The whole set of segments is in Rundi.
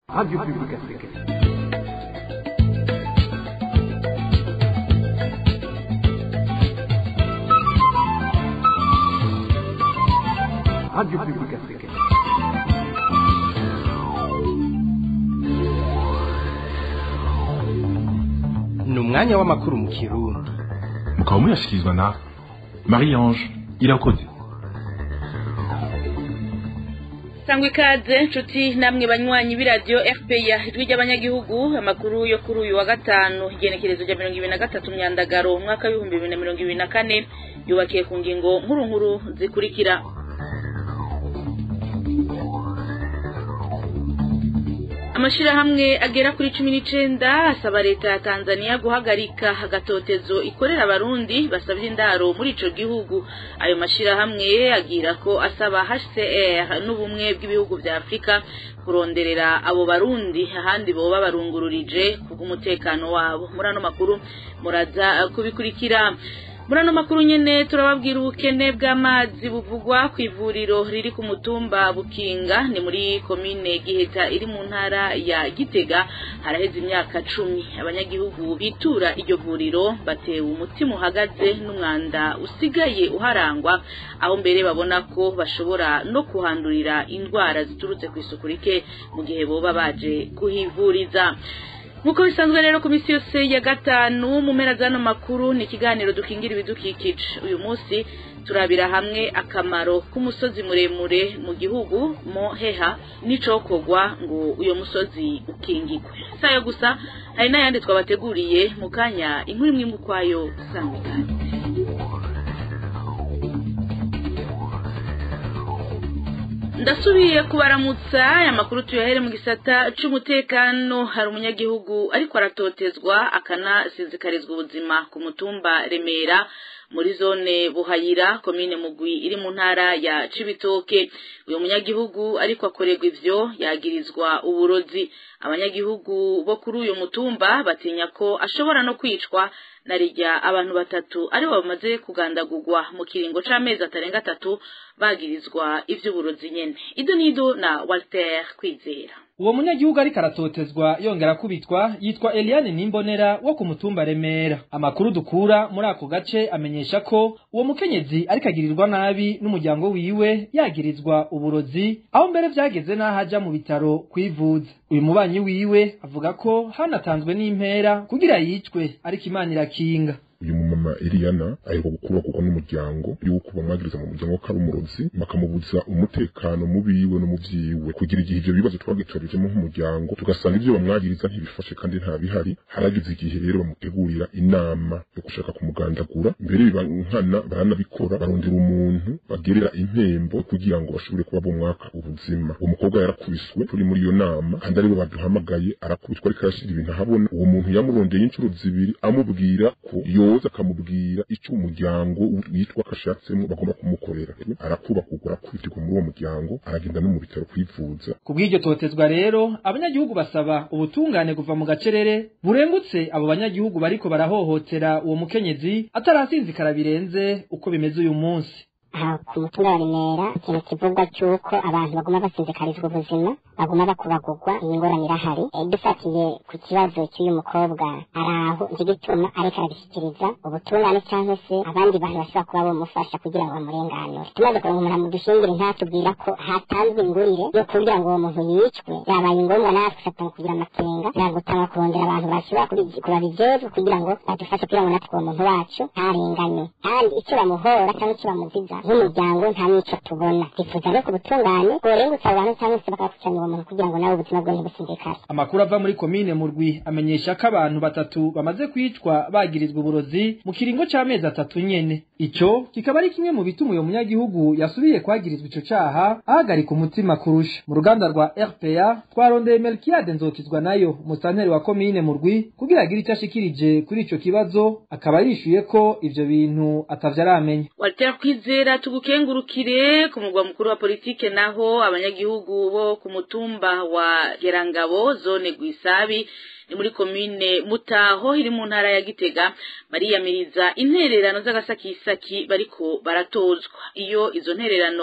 Radio Publique Africaine. Radio Publique Africaine. ni umwanya w'amakuru mu kirundi mukaba muyashyikirizwa na marie ange irakoze sangwa ikaze nshuti namwe banywanyi b'iradiyo fpr ijwi ry'abanyagihugu amakuru yo kuri uyu wa gatanu igenekerezo rya mirongo ibiri na gatatu myandagaro umwaka w'ibihumbi bibiri na mirongo ibiri na kane yubakiye ku ngingo nkuru nkuru zikurikira amashirahamwe agera kuri cumi n'icenda asaba leta ya tanzania guhagarika agatotezo ikorera abarundi basabye indaro muri ico gihugu ayo mashirahamwe agira ko asaba hcr n'ubumwe bw'ibihugu vya afurika kuronderera abo barundi ahandi boba barungururije kubw'umutekano wabo muri ano makuru muraza kubikurikira muri ano makuru nyene turababwira ubukene bw'amazi buvugwa ku ivuriro riri ku mutumba bukinga ni muri komine giheta iri mu ntara ya gitega haraheze imyaka cumi abanyagihugu bitura iryo vuriro batewe umutima uhagaze n'umwanda usigaye uharangwa aho mbere babona ko bashobora no kuhandurira indwara ziturutse ku isuku rike mu gihe boba baje kuhivuriza nk'uko bisanzwe rero ku minsi yose ya gatanu mu mpera z'ano makuru ni ikiganiro dukingira ibidukikije uyu munsi turabira hamwe akamaro k'umusozi muremure mu gihugu mo heha n'icokorwa ngo uyo musozi ukingigwe si ayo gusa hari n'ayandi twabateguriye mu kanya inkuru imwe imwe ukwayo sangwa ikaze ndasubiye kubaramutsa aya makuru tuyahere mu gisata c'umutekano hari umunyagihugu ariko aratotezwa akanasizikarizwa ubuzima ku mutumba remera muri zone buhayira komine mugwi iri mu ntara ya cibitoke uyu munyagihugu ariko akorerwa ivyo yagirizwa uburozi abanyagihugu bo kuri uyu mutumba batinya ko ashobora no kwicwa na rijya abantu batatu aribo bamaze kugandagurwa mu kiringo c'amezi atarenga atatu bagirizwa ivy'uburozi nyene ido nido na walter kwizera uwo munyagihugu ariko aratotezwa yongera kubitwa yitwa eliane nimbonera wo ku mutumba remera amakuru dukura muri ako gace amenyesha ko uwo mukenyezi ariko agirirwa nabi n'umuryango wiwe yagirizwa uburozi aho mbere vyageze n'aho aja mu bitaro kwivuza uyu mubanyi wiwe avuga ko hanatanzwe n'impera kugira yicwe ariko imana irakinga uyu mumama Eliana aheruka gukubagurwa n'umuryango yuko bamwagiriza mu muryango ko ari umurozi bakamubuza umutekano mu biwe no mu vyiwe kugira igihe ivyo bibazo twagitorijemo nk'umuryango tugasanga ivyo bamwagiriza ntibifashe kandi nta bihari haragize igihe rero bamutegurira inama yo gushaka kumugandagura mbere biba nkana baranabikora barondera umuntu bagerera impembo kugira ngo bashobore kuba bomwaka ubuzima uwo mukobwa yarakubiswe turi muri iyo nama kandi aribo baduhamagaye arakubiswa ariko arashira ibintu ahabona uwo muntu yamurondeye inshuro zibiri amubwira ko yoza akamubwira icyo umuryango witwa kashatsemo bagomba kumukorera arakubakugwa arakubitirwa muri uwo muryango aragenda no mu bitaro kwivuza ku bw'iryo totezwa rero abanyagihugu basaba ubutungane kuva mu gacerere burengutse abo banyagihugu bariko barahohotera uwo mukenyezi atarasinzikara birenze uko bimeze uyu munsi aha ku mutumba wa remera ikintu kivugwa cy'uko abantu baguma basinzikarizwa ubuzima baguma bakubagurwa iyi ngorane irahari e, dufatiye ku kibazo cy'uyu mukobwa ari aho nicyo gituma ariko arabishyikiriza ubutungane cyangwa se abandi bantu bashobora kuba bamufasha kugira ngo bamurenganure tumaze kuronka umuntu amudushingire ntatubwira ko hatanzwe ingurire yo kugira ngo uwo muntu yicwe yabaye ngombwa natwe satanga kugira amakenga yagutanga kurondera abantu bashobora kubabijejwe kugira ngo badufashe kugira ngo natwe uwo muntu wacu ntarengane kandi icyo bamuhora cyangwa icyo bamuziza nk'umuryango nta n'icyo tubona twifuza rero ku butungane bworengutse abo bantu cyangwa se bakakurikirana uwo muntu kugira ngo nawe ubuzima bwe ntibusindikare amakuru ava muri komine murwi amenyesha ko abantu batatu bamaze kwicwa bagirizwa uburozi mu kiringo c'amezi atatu nyene ico kikaba ari kimwe mu bituma uyo munyagihugu yasubiye kwagirizwa ico caha ahagarika umutima kurusha mu ruganda rwa rpa twarondeye melkiyade nzokizwa nayo musanteri wa komine murwi kugira agire ico ashikirije kuri ico kibazo akaba yishuye ko ivyo bintu atavyo aramenya walter kwizera tugukengurukire ku mugwa mukuru wa politike naho abanyagihugu bo ku mutumba wa gerangabo zone gwisabi ni muri komine mutaho iri mu ntara ya gitega bariyamiriza intererano z'agasakisaki bariko baratozwa iyo izo ntererano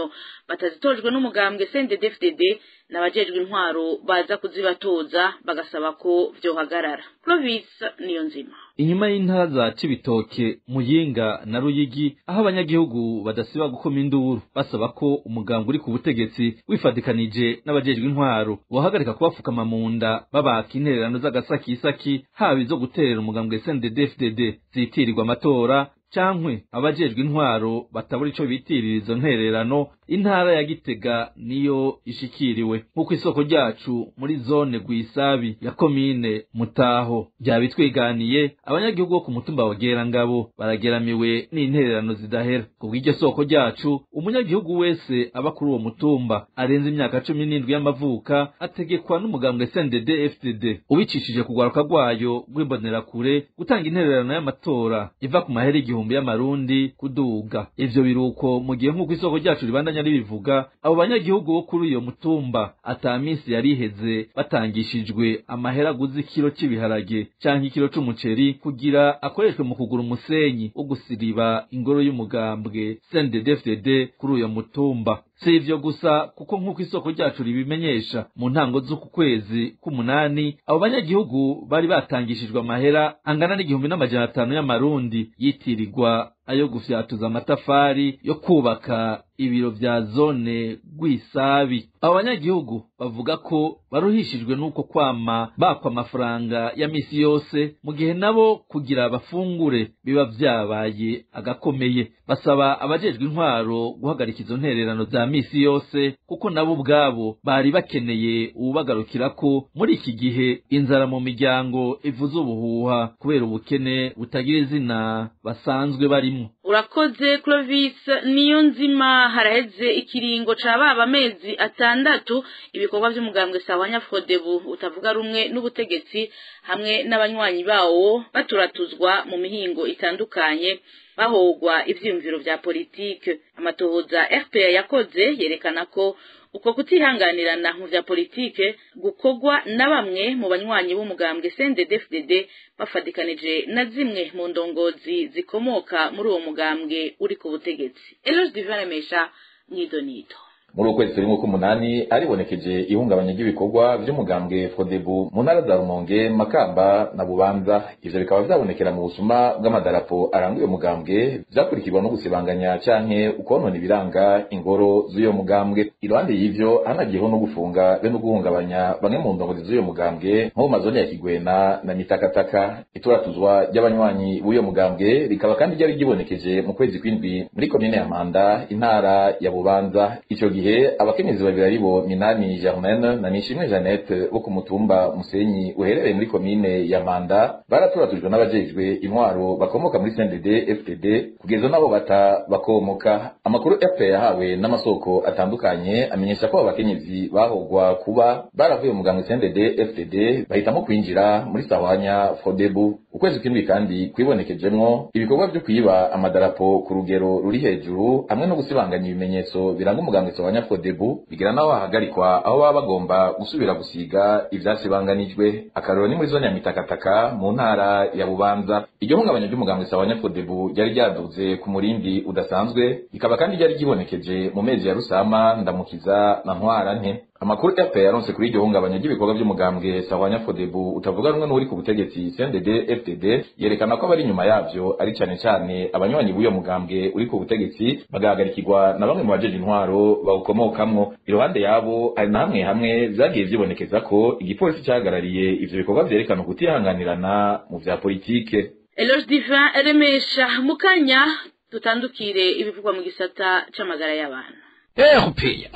batazitojwe n'umugambwe CNDD-FDD n'abajejwe intwaro baza kuzibatoza bagasaba ko vyohagarara Clovis niyo nzima inyuma y'intara za Cibitoke Muyinga na Ruyigi aho abanyagihugu badasiba gukoma induru basaba ko umugambwe uri ku butegetsi wifadikanije n'abajejwe intwaro wohagarika kubafukama mu nda babaka intererano z'agasakisaki haba izo guterera umugambwe CNDD-FDD zitirirwa amatora cankwe abajejwe intwaro batabura ico bitirira izo ntererano intara ya Gitega niyo ishikiriwe nk'uko isoko ryacu muri zone Gwisabi ya komine Mutaho byabitwiganiye abanyagihugu bo ku mutumba wa Gerangabo barageramiwe n'intererano zidahera kubw'iryo soko ryacu umunyagihugu wese aba kuri uwo mutumba arenze imyaka cumi n'indwi y'amavuka ategekwa n'umugambwe CNDD FDD ubicishije kugwaruka rwayo rw'imbonerakure gutanga intererano y'amatora iva ku mahera igihumbi y'amarundi kuduga ivyo biruko mu gihe nk'uko isoko ryacu ribandanya ribivuga abo banyagihugu bo kuri uyo mutumba ata minsi yariheze batangishijwe amahera aguze ikiro c'ibiharage canke ikiro c'umuceri kugira akoreshwe mu kugura umusenyi wo gusiriba ingoro y'umugambwe CNDD-FDD kuri uyo mutumba si ivyo gusa kuko nk'uko isoko ryacu ribimenyesha mu ntango z'uku kwezi k'umunani abo banyagihugu bari batangishijwe amahera angana n'igihumbi n'amajana atanu y'amarundi yitirirwa ayo gufyatuza amatafari yo kubaka ibiro vya zone Rwisabi abo banyagihugu bavuga ko baruhishijwe n'uko kwama bakwa amafaranga ya misi yose mu gihe nabo kugira bafungure biba vyabaye agakomeye basaba abajejwe intwaro guhagarika izo ntererano za misi yose kuko nabo ubwabo bari bakeneye uwubagarukirako muri iki gihe inzara mu miryango ivuze ubuhuha kubera ubukene butagira izina basanzwe barimo urakoze Clovis niyo nzima haraheze ikiringo ca baba amezi atandatu ibikorwa vy'umugambwe sawanya Frodebu utavuga rumwe n'ubutegetsi hamwe n'abanywanyi bawo baturatuzwa mu mihingo itandukanye bahogwa ivyiyumviro vya politike amatohoza RPA yakoze yerekana ko uko kutihanganirana mu vya politike gukorwa na bamwe mu banywanyi b'umugambwe CNDD-FDD bafadikanije na zimwe mu ndongozi zikomoka muri uwo mugambwe uri ku butegetsi Eloge Divine Mesha Mwidonito muri ukwezi turimo k'umunani aribonekeje ihungabanya ry'ibikorwa vy'umugambwe Frodebu mu ntara za Rumonge Makamba na Bubanza ivyo bikaba vyabonekera mu busuma bw'amadarapo aranga uyo mugambwe vyakurikirwa no gusibanganya canke ukonona ibiranga ingoro z'uyo mugambwe iruhande y'ivyo hanagiyeho no gufunga be no guhungabanya bamwe mu ndongozi z'uyo mugambwe nko mu mazone ya Kigwena na Mitakataka ituratuzwa ry'abanywanyi b'uyo mugambwe rikaba kandi ryari ryibonekeje mu kwezi kw'indwi muri komine ya Mpanda intara ya Bubanza ico gihe abakenyezi babiri aribo Minani Germaine na Nishimwe Jeannette bo ku mutumba Musenyi uherereye muri komine ya Manda baraturatujwe n'abajejwe intwaro bakomoka muri CNDD FDD kugeza nabo bata bakomoka amakuru FPR yahawe n'amasoko atandukanye amenyesha ko abakenyezi bahogwa kuba baravuye mu mugambwe CNDD FDD bahitamo kwinjira muri Sawanya Frodebu ukwezi kw'indwi kandi kwibonekejemwo ibikorwa vyo kwiba amadarapo ku rugero ruri hejuru hamwe no gusibanganya ibimenyetso biranga umugambwe Sawanya Frodebu bigira naho hahagarikwa aho baba bagomba gusubira gusiga ivyasibanganijwe akarero ni muri zone ya Mitakataka mu ntara ya Bubanza iryo hungabanya ry'umugambwe Sawanya Frodebu ryari ryaduze ku murindi udasanzwe rikaba kandi ryari ryibonekeje mu mezi ya Rusama Ndamukiza na Ntwara nte amakuru FPR yaronse kuri iryo hungabanya ry'ibikorwa by'umugambwe Sawanya Frodebu utavuga rumwe n'uri ku butegetsi CNDD FDD yerekana ko abari inyuma yavyo ari cane cane abanywanyi b'uyo mugambwe uri ku butegetsi bagahagarikirwa na bamwe mu bajeje intwaro bawukomokamwo iruhande yabo hari na hamwe hamwe vyagiye vyibonekeza ko igipolisi cahagarariye ivyo bikorwa vyerekana ukutihanganirana mu vya politike Eloge Divin Remesha mukanya tutandukire ibivugwa mu gisata c'amagara y'abantu erupeya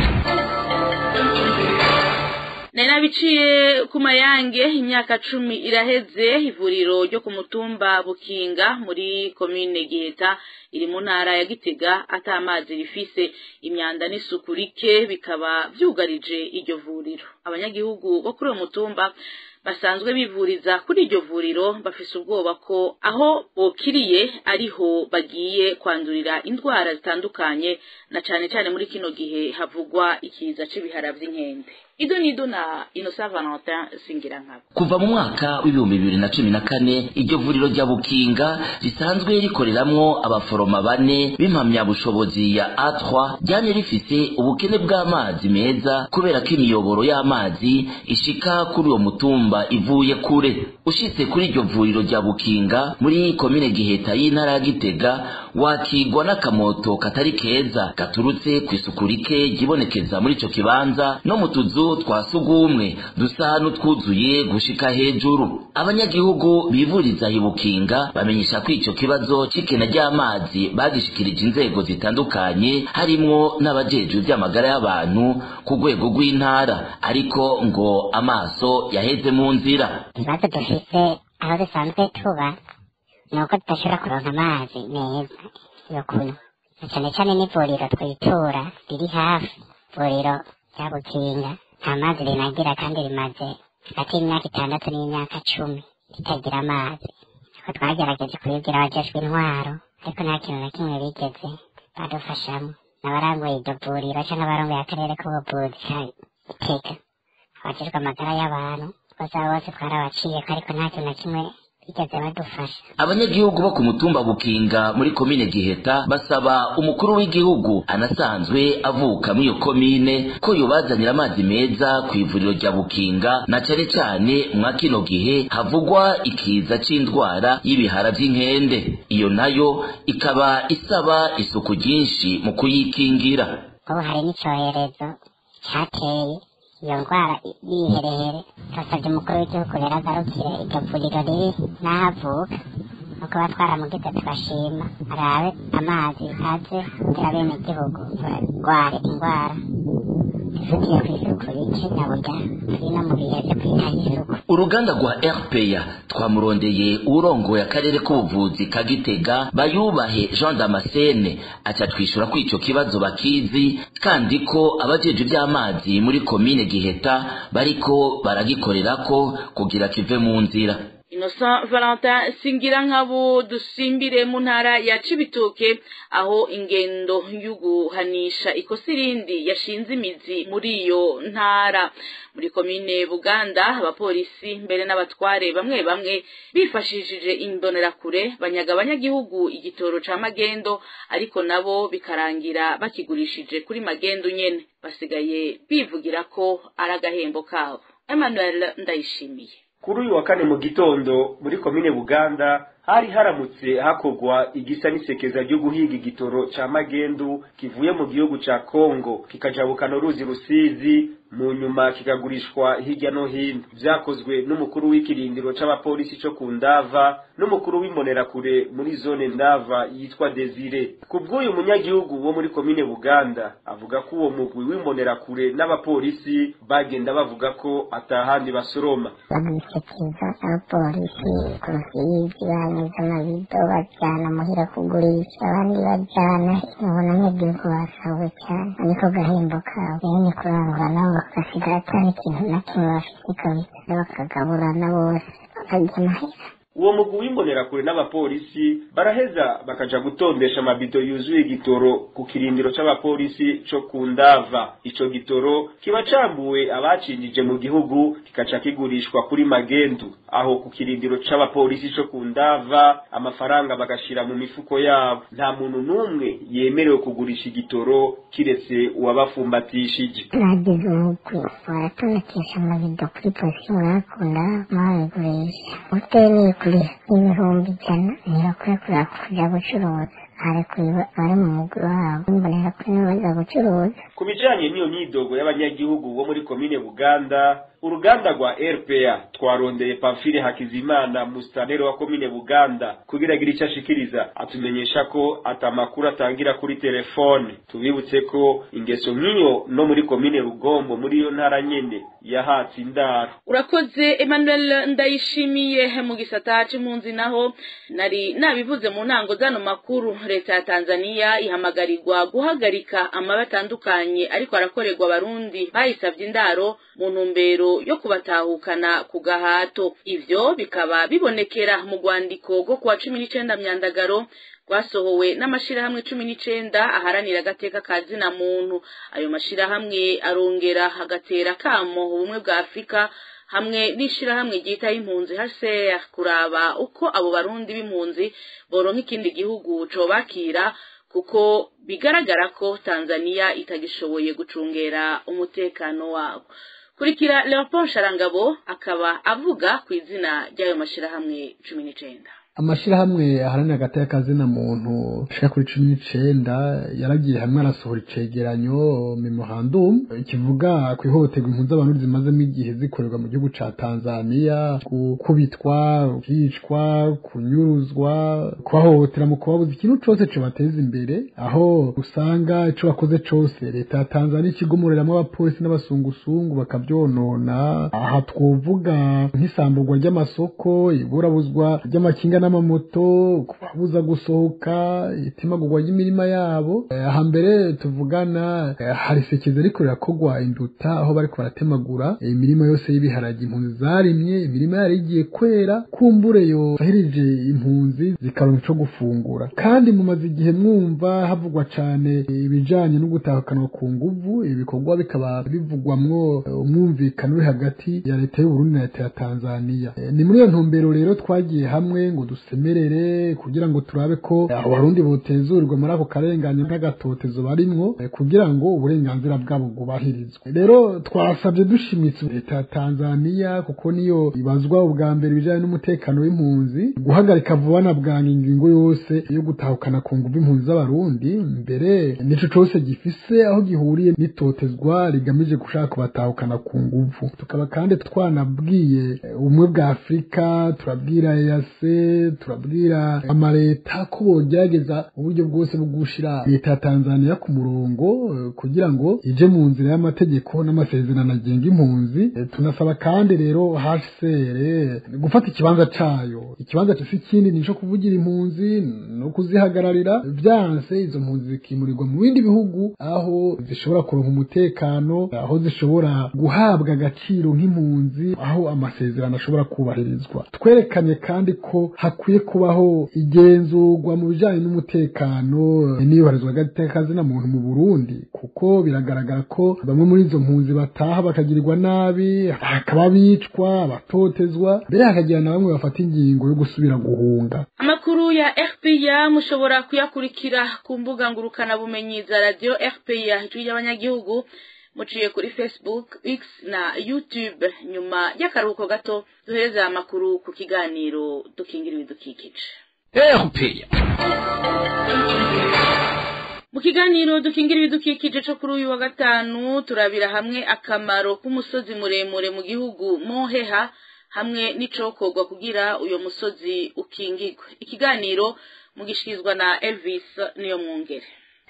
nari nabiciye ku mayange imyaka cumi iraheze ivuriro ryo ku mutumba bukinga muri komine giheta iri mu ntara ya gitega ata amazi rifise imyanda n'isuku rike bikaba vyugarije iryo vuriro abanyagihugu bo kuri uwo mutumba basanzwe bivuriza kuri iryo vuriro bafise ubwoba ko aho bokiriye ariho bagiye kwandurira indwara zitandukanye na cane cane muri kino gihe havugwa ikiza c'ibihara vy'inkende ido nido na Innocent Valentin Singirankabo kuva mu mwaka w'ibihumbi bibiri na cumi na kane iryo vuriro rya bukinga risanzwe rikoreramwo abaforoma bane b'impamyabushobozi ya A3 ryane rifise ubukene bw'amazi meza kubera ko imiyoboro y'amazi ishika kuri uwo mutumba ivuye kure ushitse kuri iryo vuriro rya bukinga muri komine giheta y'intara ya gitega wakigwa n'akamoto katari keza gaturutse ku isuku rike ryibonekeza muri ico kibanza no mu tuzu twa sugumwe dusa n'utwuzuye gushika hejuru abanyagihugu bivuriza hibukinga bamenyesha ko ico kibazo c'ikena ry'amazi bagishikirije inzego zitandukanye harimwo n'abajejwe vy'amagara y'abantu ku rwego rw'intara ariko ngo amaso yaheze mu nzira ibibazo dufise aho dusanzwe tuba ni uko tudashobora kuronka amazi meza yo kunywa na cane cane n'ivuriro twitura riri hafi ivuriro rya bukinga nta mazi rinagira kandi rimaze hagati y'imyaka itandatu n'imyaka cumi ritagira amazi ariko twagerageje kubibwira abajejwe intwaro ariko nta kintu na kimwe bigeze badufashamo n'abarangoye iryo vuriro canke abarongoye akarere k'ubuvuzi ka Gitega abajejwe amagara y'abantu bose abo bose twarabaciyeko ariko nta kintu na kimwe bigeze badufasha abanyagihugu bo ku mutumba bukinga muri komine giheta basaba umukuru w'igihugu anasanzwe avuka muri iyo komine ko yobazanira amazi meza ku ivuriro rya bukinga na cane cane mwa kino gihe havugwa ikiza c'indwara y'ibihara vy'inkende iyo nayo ikaba isaba isuku ryinshi mu kuyikingira ubu hari n'icorezo cateye iyo ndwara yiherehere turasabye umukuru w'igihugu rero agarukire iryo vuriro riri n'aho avuka nuko ba twaramugize tugashima arabe amazi aze kugira bene igihugu barware indwara zifatiye ku isuku rike na burya turi no mu bihe vyo kwitaho isuku uruganda rwa rpa twamurondeye uwurongoye akarere k'ubuvuzi ka gitega bayubahe jean damascene aca twishura ko ico kibazo bakizi kandi ko abajejwe ivy'amazi muri komine giheta bariko baragikorerako kugira kive mu nzira Innocent Valentin singira nkabo dusimbire mu ntara ya Cibitoke aho ingendo y'uguhanisha ikosa irindi yashinze imizi muri iyo ntara muri komine Buganda abapolisi mbere n'abatware bamwe bamwe bifashishije imbonerakure banyaga abanyagihugu igitoro ca magendo ariko nabo bikarangira bakigurishije kuri magendo nyene basigaye bivugira ko ari agahembo kabo Emmanuel Ndayishimiye kuri uyu wa kane mu gitondo muri komine buganda hari haramutse hakorwa igisa n'isekeza ryo guhiga igitoro ca magendu kivuye mu gihugu ca kongo kikajabukana uruzi rusizi mu nyuma kikagurishwa hirya no hino vyakozwe n'umukuru w'ikirindiro c'abapolisi co ku ndava n'umukuru w'imbonerakure muri zone ndava yitwa desire ku bw'uyu munyagihugu wo muri komine buganda avuga ko uwo mugwi w'imbonerakure n'abapolisi bagenda bavuga ko atahandi basoroma bagishikiriza abapolisi ku rusizi banyuze amabido bajyana muhira kugurisha abandi bajyana ubona nk'igihugu basawe cyane niko gahembo kabo rero ni kurangura nabo bagasigara atari ikintu na kimwe bafite kabisa bakagaburana bose bakarya amahera uwo mugwi w'imbonerakure n'abapolisi baraheza bakaja gutondesha amabido yuzuye igitoro ku kirindiro c'abapolisi co ku ndava ico gitoro kiba cambuwe abacinjije mu gihugu kikaca kigurishwa kuri magendu aho ku kirindiro c'abapolisi co ku ndava amafaranga bagashira mu mifuko yabo nta muntu n'umwe yemerewe kugurisha igitoro kiretse uwabafumbatishije nagize umugwi baratonekesha amabido kuri polisi mwakunda mwabigurisha utemeye kuri ibihumbi ijana ntibakwiye kuza kuja gucuruza arekuye bari mu mugwi wabo imbonera kuri nibo baza gucuruza ku bijanye n'iyo myidogo y'abanyagihugu bo muri komine buganda uruganda rwa rpa twarondeye pamfile hakizimana musitaneri wa komine buganda kugira agire icyo ashikiriza atumenyesha ko atamakuru atangira kuri telefone tubibutse ko ingeso nk'iyo no muri komine rugombo muri iyo ntara nyene yahatse indaro urakoze emmanuel ndayishimiye mu gisata c'impunzi naho nari nabivuze mu ntango zano makuru leta ya tanzania ihamagarirwa guhagarika amabi atandukanye ariko arakorerwa abarundi bayisavye indaro mu ntumbero yo kubatahukana ku gahato ivyo bikaba bibonekera mu rwandiko rwo kuwa cumi n'icenda myandagaro rwasohowe n'amashirahamwe cumi n'icenda aharanira agateka ka zina muntu ayo mashirahamwe arongera agatera kamo ubumwe bwa afurika hamwe n'ishirahamwe ryitaho impunzi HCR kuraba uko abo barundi b'impunzi boronka ikindi gihugu cobakira kuko bigaragara ko Tanzania itagishoboye gucungera umutekano wabo kurikira Leopold Sharangabo akaba avuga ku izina ry'ayo mashirahamwe cumi n'icenda amashirahamwe aharanira agateka kazina muntu ashika kuri cumi n'icenda yaragiye hamwe arasohora icegeranyo memorandum kivuga ku ihohoterwa impunzi abantu zimazemo igihe zikorerwa mu gihugu ca tanzania gukubitwa kwicwa kunyuruzwa kubahohotera mu kubabuza ikintu cose cobateza imbere aho usanga ico bakoze cose leta ya tanzania ikigumuriramo abapolisi n'abasungusungu bakavyonona aha twovuga nk'isamburwa ry'amasoko iburabuzwa ry'amakinga n'amamoto kubabuza gusohoka itimagurwa ry'imirima yabo aha mbere tuvugana hari sekeza ariko rirakogwa induta aho bariko baratemagura imirima yose y'ibiharage impunzi zarimye imirima yari igiye kwera kumbure yo sahirije impunzi zikaronka ico gufungura kandi mumaze igihe mwumva havugwa cane ibijanye no gutahukanwa ku nguvu ibikorwa bikaba bivugwamwo umwumvikano uri hagati ya leta y'uburundi na leta ya tanzania ni muri iyo ntumbero rero twagiye hamwe ngo dusemerere kugira ngo turabe ko abarundi botezurwa muri ako karengane n'agatotezo barimwo kugira ngo uburenganzira bwabo bwubahirizwe rero twasabye dushimitse leta ya tanzania kuko niyo ibazwa ubwa mbere ibijanye n'umutekano w'impunzi guhagarika vuba na bwange ingingo yose yo gutahukana ku nguvu impunzi z'abarundi mbere nico cose gifise aho gihuriye n'itotezwa rigamije gushaka kubatahukana ku nguvu tukaba kandi twanabwiye ubumwe bwa afurika turabwira eyase turabwira amaleta ko bogerageza uburyo bwose bwo gushira leta ya tanzania ku murongo kugira ngo ije mu nzira y'amategeko n'amasezerano agenga impunzi tunasaba kandi rero hcr gufata ikibanza cayo ikibanza si ikindi nico kuvugira impunzi no kuzihagararira vyanse izo mpunzi zikimurirwa mu bindi bihugu aho zishobora kuronka umutekano aho zishobora guhabwa agaciro nk'impunzi aho amasezerano ashobora kubahirizwa twerekanye kandi ko hakwiye kubaho igenzurwa mu bijanye n'umutekano n'iyubahirizwa ry'agateka muntu mu burundi kuko biragaragara ko bamwe muri izo mpunzi bataha bakagirirwa nabi hakaba bicwa abatotezwa mbere hakagira na bamwe bafata ingingo yo gusubira guhunga amakuru ya rpa mushobora kuyakurikira ku mbuga ngurukanabumenyi za radiyo rpa ijwi ry'abanyagihugu muciye kuri facebook x na youtube nyuma y'akaruhuko gato duhereza amakuru ku kiganiro dukingira ibidukikije mu kiganiro dukingira ibidukikije cyo kuri uyu wa gatanu turabira hamwe akamaro k'umusozi muremure mu gihugu moheha hamwe n'icokorwa kugira uyo musozi ukingirwe ikiganiro mugishikirizwa na elvis niyo mwungere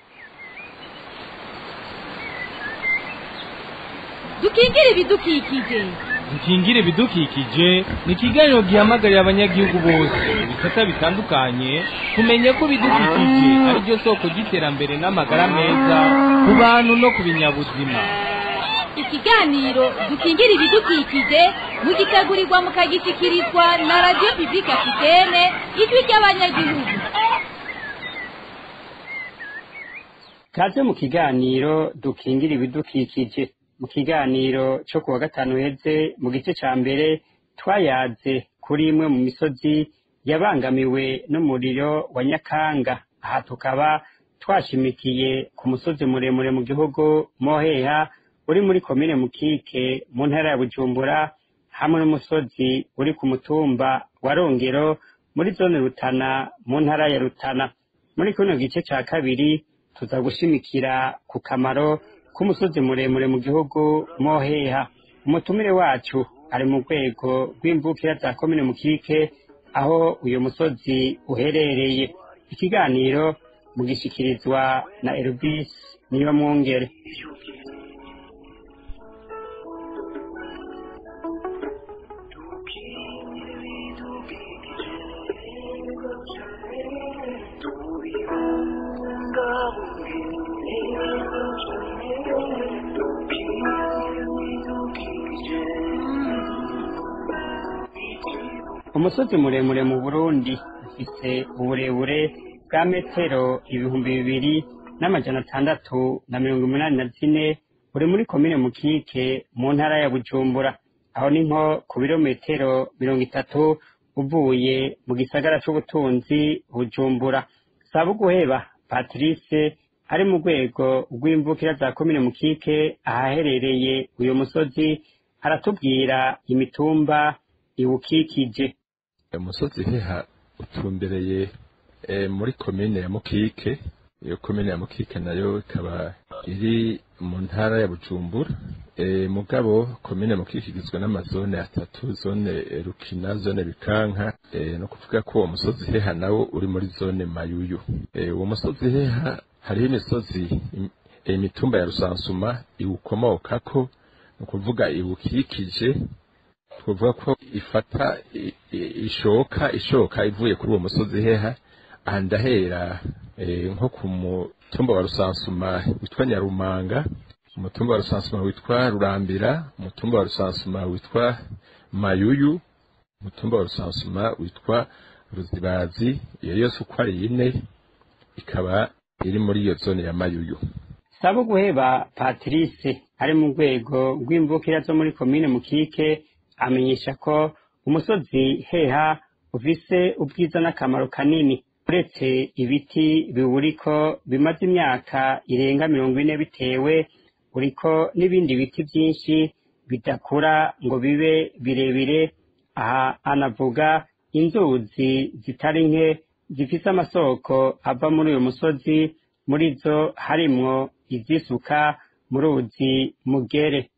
dukingire ibidukikije dukingire ibidukikije ni ikiganiro gihamagarira abanyagihugu bose ibisata bitandukanye kumenya ko ibidukikije ari ryo soko ry'iterambere n'amagara meza ku bantu no ku binyabuzima ikiganiro dukingire ibidukikije mugitegurirwa mukagishyikirizwa na radiyo pibulike afitene ijwi ry'abanyagihugu kaze mu kiganiro dukingira ibidukikije mu kiganiro cyo kuwa gatanu heze mu gice ca mbere twayaze kuri imwe mu misozi yabangamiwe n'umuriro wa nyakanga aha tukaba twashimikiye ku musozi muremure mu gihugu moheha uri muri komine mukike mu ntara ya bujumbura hamwe n'umusozi uri ku mutumba wa rongero muri zone rutana mu ntara ya rutana muri kino gice ca kabiri tuza gushimikira ku kamaro k'umusozi muremure mu gihugu moheha umutumire wacu ari mu rwego rw'imvukira za komine mukike aho uyu musozi uherereye ikiganiro mugishikirizwa na Elvis niyo mwongere umusozi muremure mu burundi ufise uburebure bwa metero ibihumbi bibiri n'amajana atandatu na mirongo umunani na zine uri muri komine mukike mu ntara ya bujumbura aho ni nko ku birometero mirongo itatu uvuye mu gisagara c'ubutunzi bujumbura saba guheba patrice ari mu rwego rw'imvukira za komine mukike ahaherereye uyu musozi aratubwira imitumba iwukikije umusozi heha utumbereye muri komine ya mukike iyo komine ya mukike nayo ikaba iri mu ntara ya bujumbura mugabo komine mukike igizwe n'amazone atatu zone rukina zone bikanka no kuvuga ko uwo musozi heha nawo uri muri zone mayuyu uwo musozi heha hariho imisozi imitumba ya rusansuma iwukomokako ni ukuvuga iwukikije twavuga ko ifata ishoka ishoka ivuye kuri uwo musozi heha aha ndahera nko ku mutumba wa rusansuma witwa nyarumanga umutumba wa rusansuma witwa rurambira umutumba wa rusansuma witwa mayuyu umutumba wa rusansuma witwa ruzibazi iyo yose uko ari ine ikaba iri muri iyo zone ya mayuyu saba guheba patrice ari mu rwego rw'imvukira zo muri komine mukike amenyesha ko umusozi heha ufise ubwiza n'akamaro kanini uretse ibiti biwuriko bimaze imyaka irenga mirongo ine bitewe uriko n'ibindi biti byinshi bidakura ngo bibe birebire aha anavuga inzuzi zitari nke zifise amasoko ava muri uyu musozi muri zo harimwo izisuka mu ruzi mugere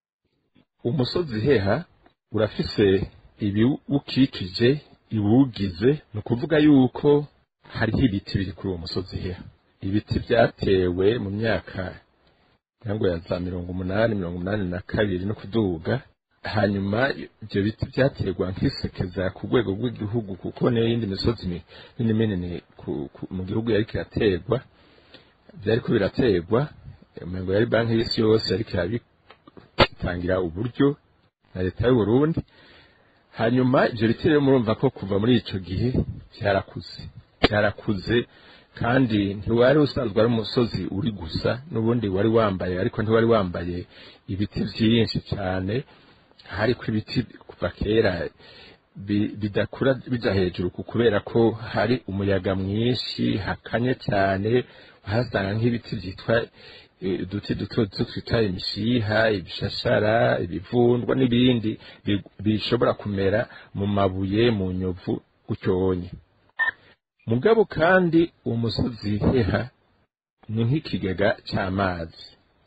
umusozi heha urafise ibiwukikije iwugize ni ukuvuga yuko hariho ibiti biri kuri uwo musozi heha ibiti byatewe mu myaka ntabwo ya za mirongo umunani mirongo umunani na kabiri no kuduga hanyuma ibyo biti byaterwa nk'isekeza ku rwego rw'igihugu kuko niyo yindi misozi minini minini mu gihugu yari kiraterwa byariko biraterwa umengo yari banki y'isi yose yariko irabitangira uburyo na leta y'u Burundi hanyuma ibyo biti rero murumva ko kuva muri ico gihe byarakuze byarakuze kandi ntiwari usanzwe ari umusozi uri gusa n'ubundi wari wambaye ariko ntiwari wambaye ibiti byinshi cyane hariko ibiti kuva kera bidakura bija hejuru kubera ko hari umuyaga mwinshi hakanye cyane uhasanga nk'ibiti byitwa uduti duto duto twita imishiha ibishashara ibivundwa n'ibindi bishobora kumera mu mabuye mu nyovu gutyonye mugabo kandi umusozi heha ni nk'ikigega cy'amazi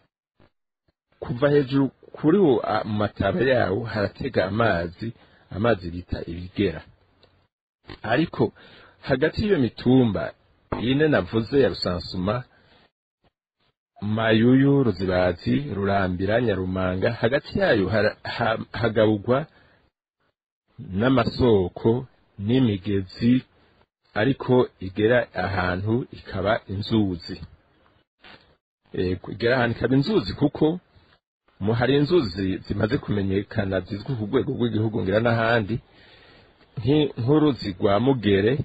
kuva hejuru kuri wo mu mataba yawo haratega amazi amazi bita ibigera ariko hagati y'iyo mitumba ine navuze ya rusansuma mayuyu ruzibazi rurambira nyarumanga hagati yayo hagabugwa n'amasoko n'imigezi ariko igera ahantu ikaba inzuzi igera ahantu ikaba inzuzi kuko hari inzuzi zimaze kumenyekana zizwi ku rwego rw'igihugu ngira n'ahandi nk'uruzi rwa mugere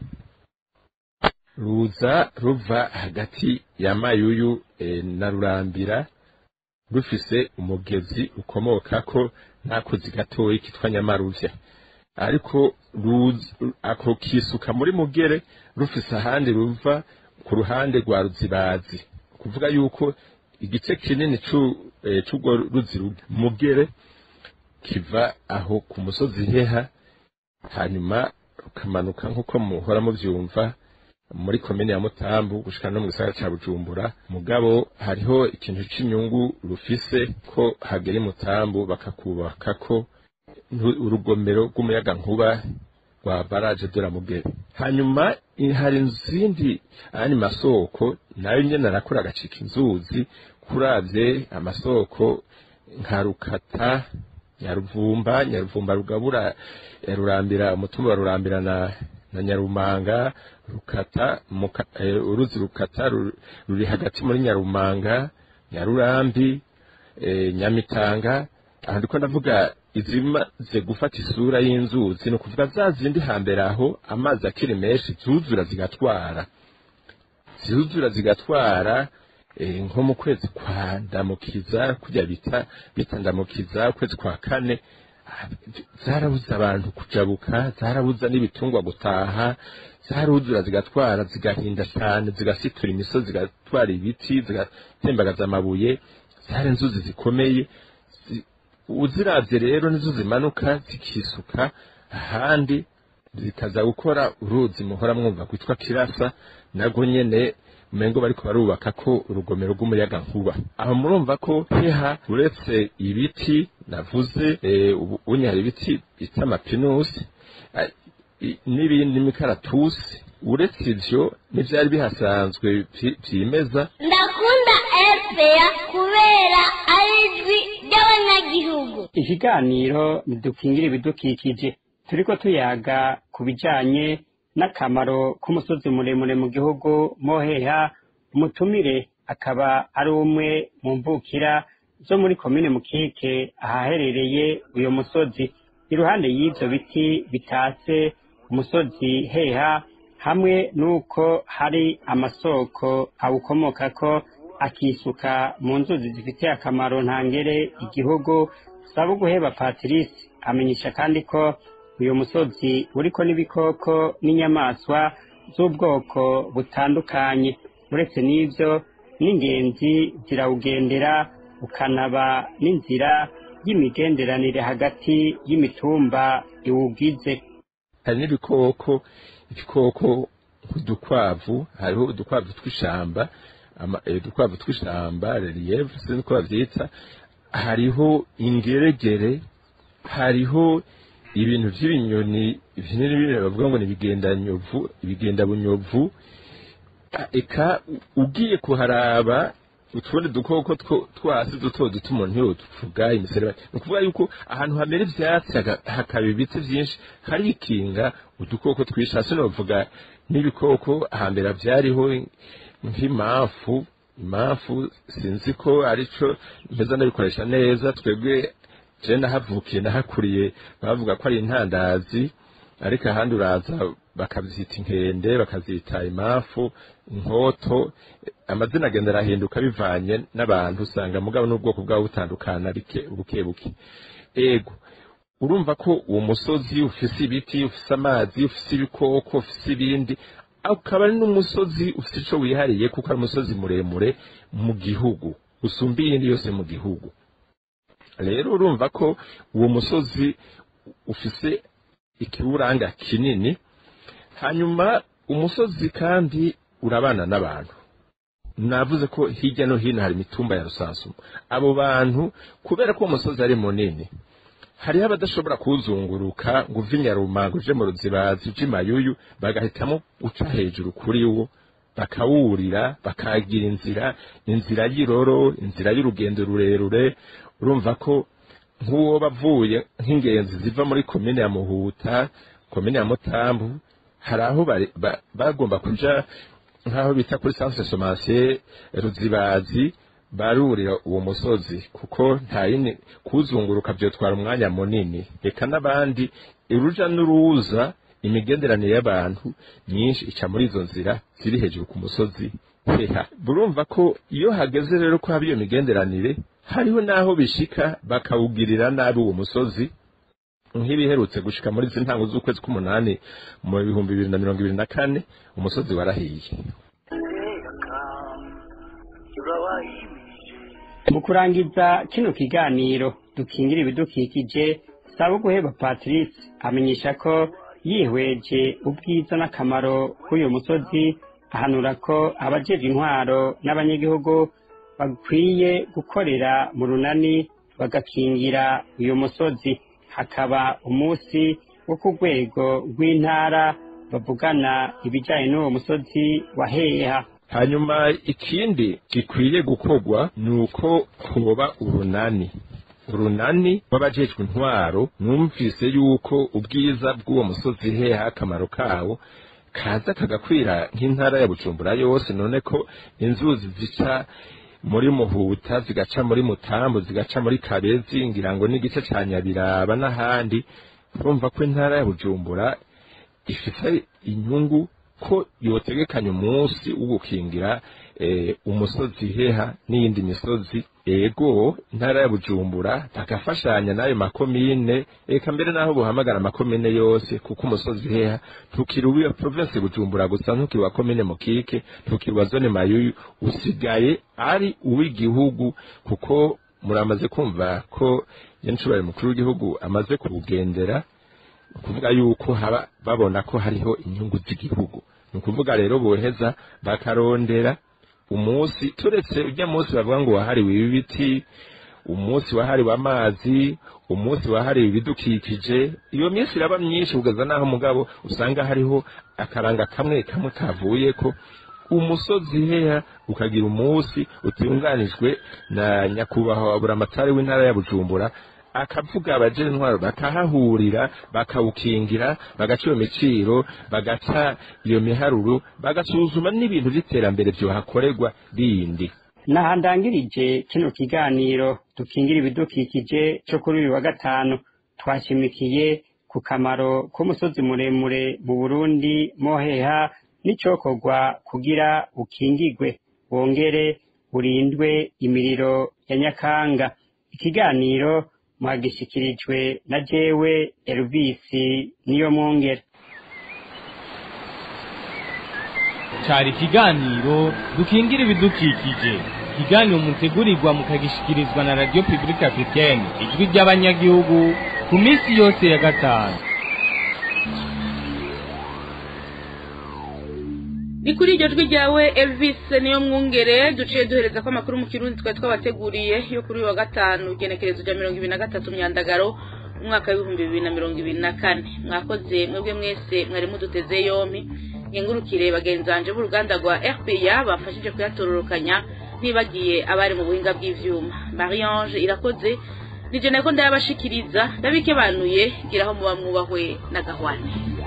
ruza ruva hagati ya mayuyu na rurambira rufise umugezi ukomoka ko n'akozi gatoyi kitwa nyamaruvya ariko ako kisuka muri mugere rufise ahandi ruva ku ruhande rwa ruzibazi kuvuga yuko igice kinini c'urwo ruzi mugere kiva aho ku musozi heha hanyuma rukamanuka nk'uko muhora muvyumva muri komine ya mutambu gushika no mu gisagara ca bujumbura mugabo hariho ikintu c'inyungu rufise ko hagera i mutambu bakakubakako ntu- urugomero rw'umuyaga nkuba rwa baraje de la mugere hanyuma i- hari izindi ayandi masoko nayo nyene arakora agacika inzuzi kuravye amasoko nka rukata nyaruvumba nyaruvumba rugabura eh, rurambira umutumba wa rurambira na na nyarumanga rukata muka, eh, uruzi rukata ru- ruri hagati muri nyarumanga nyarurambi eh, nyamitanga aha ndiko ndavuga izimaze gufata isura y'inzuzi ni ukuvuga za zindi hambere aho amazi akiri menshi zuzura zigatwara zuzura zigatwara eh, nko mu kwezi kwa ndamukiza kujya bita bita ndamukiza ukwezi kwa kane ah, zarabuza abantu kujabuka zarabuza n'ibitungwa gutaha zaruzura zigatwara zigahinda cyane zigasitura imisozi zigatwara ibiti zigatembagaza amabuye zari inzuzi zikomeye zi- uziravye rero nizo zimanuka zikisuka ahandi zikaza gukora uruzi muhora mwumva kwitwa kirasa nagwo nyene umengo bariko barubaka ko urugomero rw'umuyaga nkuba aho murumva ko heha uretse ibiti navuze eh, ubu unye hari ibiti bita amapinusi ah, i- n'ibindi n'imikaratusi uretse ivyo n'ivyari bihasanzwe vyi- vyimeza ndakunda epeya kubera ari ijwi ry'abanyagihugu ikiganiro dukingire ibidukikije turiko tuyaga ku bijanye n'akamaro k'umusozi muremure mu gihugu moheha umutumire akaba ari umwe mu mvukira zo muri komine mukike ahaherereye uyo musozi iruhande y'ivyo biti bitatse umusozi heha hamwe n'uko hari amasoko awukomokako akisuka mu nzuzi zifitiye akamaro ntangere igihugu saba guheba patrice amenyesha kandi ko uyu musozi uriko n'ibikoko n'inyamaswa z'ubwoko butandukanye uretse n'ivyo n'ingenzi zirawugendera ukanaba n'inzira y'imigenderanire hagati y'imitumba iwugize hari n'ibikoko ibikoko nk'udukwavu hariho udukwavu tw'ishamba ama- eh, udukwavu tw'ishamba relief sinzi uko bavyita hariho ingeregere hariho ibintu vy'ibinyoni binini binini bavuga ngo ni ibigendanyovu ibigendabunyovu Ah, eka u- ugiye kuharaba utundi dukoko two- twasi duto duto umuntu yotuvuga imisereba ni ukuvuga yuko ahantu hamera ivyatsi haga- hakaba ibiti vyinshi harikinga udukoko twinshi hasi novuga n'ibikoko hambere vyariho nk'imamfu imamfu sinzi ko arico mpeza ndabikoresha neza twebwe je nahavukiye nahakuriye bavuga ko ari intandazi ariko ahandi uraza bakavyita inkende bakazita imafu inkoto amazina agenda arahinduka bivanye n'abantu usanga mugabo n'ubwoko bwabo butandukana bike buke buke ego urumva ko uwo musozi ufise ibiti ufise amazi ufise ibikoko ufise ibindi ukaba ari n'umusozi ufise ico wihariye kuko ari umusozi muremure mu gihugu usumba iyindi yose mu gihugu rero urumva ko uwo musozi ufise ikiwuranga kinini hanyuma umusozi kandi urabana n'abantu navuze ko hirya no hino hari imitumba ya rusansuma abo bantu kubera ko uwo musozi ari munini hariho abadashobora kuwuzunguruka ngo uve inyarumanga uje mu ruzibazi uje imayuyu bagahitamo guca hejuru kuri wo bakawurira bakagira inzira inzira y'iroro inzira y'urugendo rurerure urumva ko nk'uwo bavuye nk'ingenzi ziva muri komine ya muhuta komine ya mutambu hari aho bari- ba- bagomba kuja nk'aho bita kuri centre somansier ruzibazi barurira uwo musozi kuko nta yindi kuwuzunguruka byotwara umwanya munini reka n'abandi uruja n'uruza imigenderanire y'abantu myinshi ica muri izo nzira ziri hejuru ku musozi heha burumva ko iyo hageze rero ko haba iyo migenderanire hariho n'aho bishika bakawugirira nabi uwo musozi nk'ibiherutse gushika muri izi ntango z'ukwezi k'umunani mu bihumbi bibiri na mirongo ibiri na kane umusozi warahiye mu kurangiza kino kiganiro dukingira ibidukikije saba guheba patrice amenyesha ko yihweje ubwiza n'akamaro k'uyu musozi ahanura ko abajeje intwaro n'abanyagihugu bakwiye gukorera mu runani bagakingira uyu musozi hakaba umunsi wo ku rwego rw'intara bavugana ibijyanye n'uwo musozi wa heha hanyuma ikindi gikwiye gukorwa ni uko hoba urunani urunani rw'abajejwe intwaro numvise yuko ubwiza bw'uwo musozi heha akamaro kawo kaza kagakwira nk'intara ya bujumbura yose none ko inzuzi zica muri muhuta zigaca muri mutambu zigaca muri kabezi ngira ngo n'igice ca nyabiraba n'ahandi urumva ko intara ya bujumbura ifite inyungu ko yotegekanya umunsi wo gukingira eh, umusozi heha n'iyindi misozi ego intara ya bujumbura bagafashanya n'ayo makomine eka mbere n'aho buhamagara amakomine yose kuko umusozi heha ntukiri uwa province bujumbura gusa ntukiri wa komine mukike ntukiri wa zone mayuyu usigaye ari uw'igihugu kuko muramaze kumva ko nyencubare mukuru w'igihugu amaze kuwugendera ukuvuga yuko haba babona ko hariho inyungu z'igihugu ni ukuvuga rero boheza bakarondera umunsi turetse ujya munsi bavuga ngo wahariwe ibiti umunsi wahariwe amazi umunsi wahariwe ibidukikije iyo minsi iraba myinshi kugeza n'aho mugabo usanga hariho akaranga kamwe kamwe kavuye ko umusozi heha ukagira umunsi utunganijwe na nyakubahwa buramatari w'intara ya bujumbura akavuga abajene intwaro bakahahurira bakawukingira bagaca iyo miciro bagaca iyo miharuro bagasuzuma n'ibintu by'iterambere byohakorerwa bindi nahandangirije kino kiganiro dukingira ibidukikije cyo kuri uyu wa gatanu twashimikiye ku kamaro k'umusozi muremure mu burundi moheha n'icokorwa kugira ukingigwe wongere urindwe imiriro ya nyakanga ikiganiro mwagishikirijwe na jewe Elvis niyo mwongere cari ikiganiro dukingira ibidukikije ikiganiro mutegurirwa mukagishikirizwa na radio publique africaine ijwi ry'abanyagihugu ku minsi yose ya gatanu ni kuri iryo jwi ryawe elvis niyo mwungere duciye duhereza ko amakuru mu kirundi twari twabateguriye yo kuri uyu wa gatanu igenekerezo rya mirongo ibiri na gatatu myandagaro umwaka w'ibihumbi bibiri na mirongo ibiri na kane mwakoze mwebwe mwese mwari muduteze yompi nkengurukire bagenzanje b'uruganda rwa rpa bafashije kuyatororokanya ntibagiye abari mu buhinga bw'ivyuma mariange irakoze nije nako ndayabashikiriza ndabikebanuye giraho muba mwubahwe na gahwane